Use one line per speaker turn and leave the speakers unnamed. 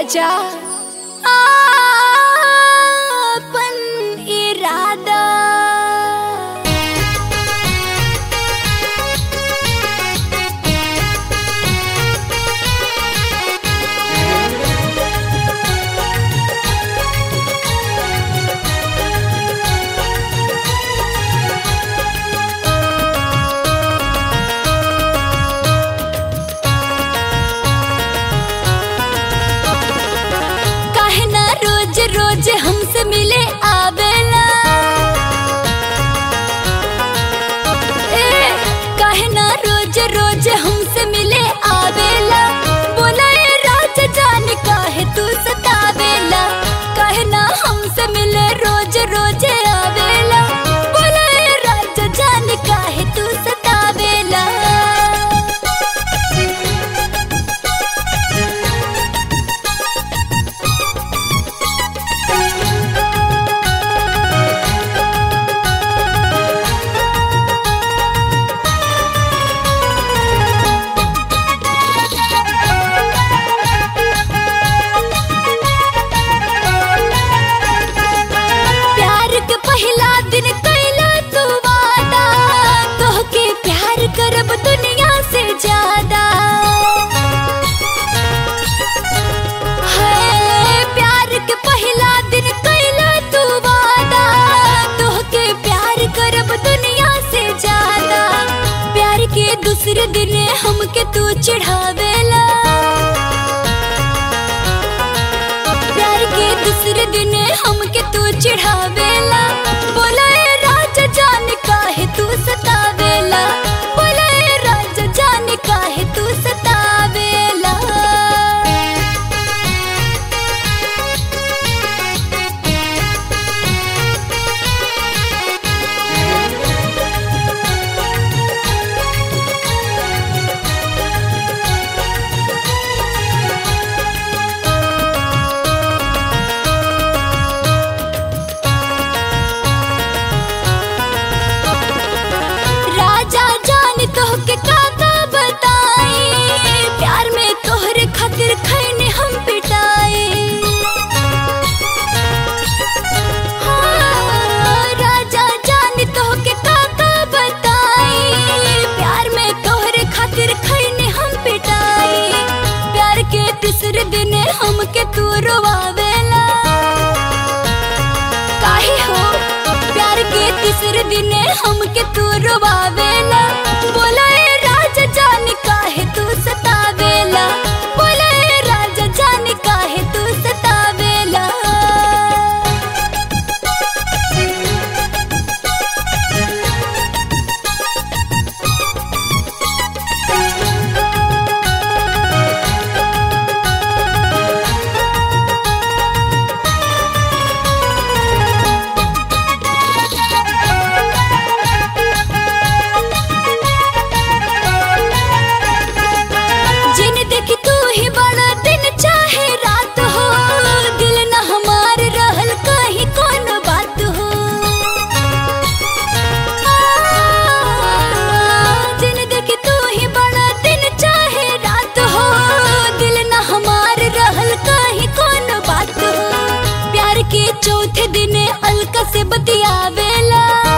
राजा आपन इरादा काहे ना रोज रोज हमसे मिले आवेला ए काहे ना रोज रोज हमसे मिले आवेला बोला ए राजा जान काहे तू सतावेला काहे ना हमसे मिले रोज रोज आवेला बोला ए राजा जान काहे तू सतावेला प्यार के पहला दिन कैला तू वादा तोहके प्यार करब दुनिया से ज्यादा है प्यार के पहला दिन कैला तू वादा तोहके प्यार करब दुनिया से ज्यादा प्यार के दूसरे दिन हमके तू चिढ़ावेला प्यार के दूसरे दिन हमके तू चिढ़ावेला बोला ए राजा जान काहे तू सतावेला बोला ए राजा जान काहे तू सतावेला राजा जान तोहके काका बताई प्यार में तोहरे खातिर खैने हम पिटाई हाँ, राजा जान तोहके काका बताई प्यार में तोहरे खातिर खैने हम पिटाई प्यार के तीसरे दिन हमके तू रोवावेला काहे हो प्यार के तीसरे दिन हमके तू रोवावेला बोला ए राजा जान काहे तू सतावेला बोला ए राजा जान काहे तू सतावेला जिन देखी तू ही बड़ा दिन चाहे रात हो दिल न हमार रहल कहीं कौन बात हो आ, जिन देखी तू ही बड़ा दिन चाहे रात हो दिल न हमार रहल कहीं कौन बात हो प्यार के चौथे दिन अलका से बतियावेला